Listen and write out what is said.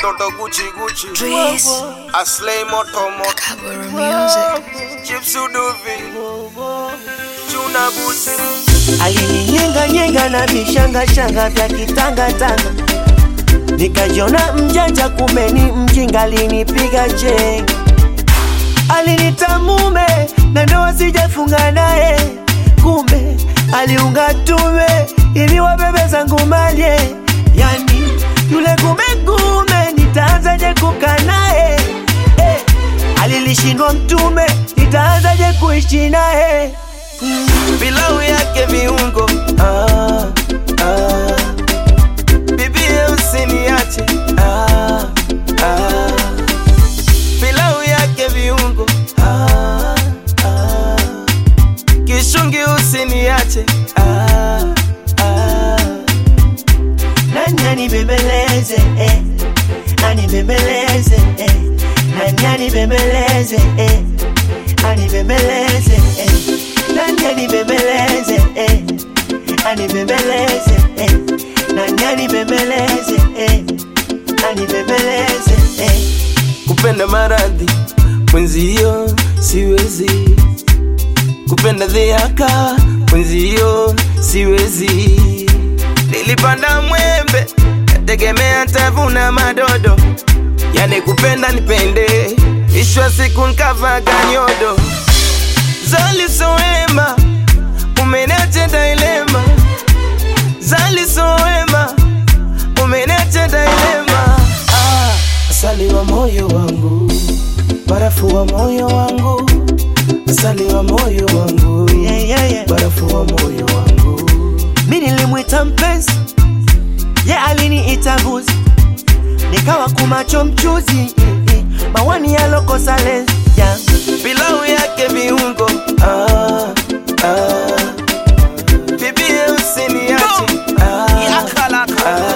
watoto Gucci Gucci Dries, Aslay moto moto Kaburu Music. Chips Uduvi Chuna Busi alininyenga nyenga na vishanga shanga vya kitangatanga, nikajiona mjanja, kumbe ni mjinga, alinipiga chenga, alinita mume na ndoa sijafunga naye, kumbe aliunga tume ili wabebe zangu malye, yani yule kumekume, nitaanzaje kukaa naye eh, alilishindwa mtume, nitaanzaje kuishi naye pilau yake viungo ah, ah. Bibie usiniache ah, ah. Pilau yake viungo ah, ah. Kishungi usiniache ah, ah. Nani anibembeleze eh. Anibembeleze eh. Nani anibembeleze eh. Anibembeleze eh. Nani anibembeleze eh. Anibembeleze eh. Nani anibembeleze eh. Anibembeleze eh. Kupenda maradhi mwenzio siwezi, kupenda dhiaka mwenzio siwezi. Nilipanda mwembe nategemea tavuna madodo, yani kupenda nipende, ishwa siku nkavaga nyodo Zali soema umeniacha dilema, Zali soema umeniacha dilema. Ah, asali wa moyo wangu, barafu wa moyo wangu, asali wa moyo wangu, yeah, yeah, yeah. barafu wa moyo wangu. Mi nilimwita mpenzi, ye yeah, aliniita mbuzi, nikawa kumacho mchuzi, mawani yalokosa lenzi yeah. Pilau yake viungo ah, ah. Bibie usiniache ah, ah.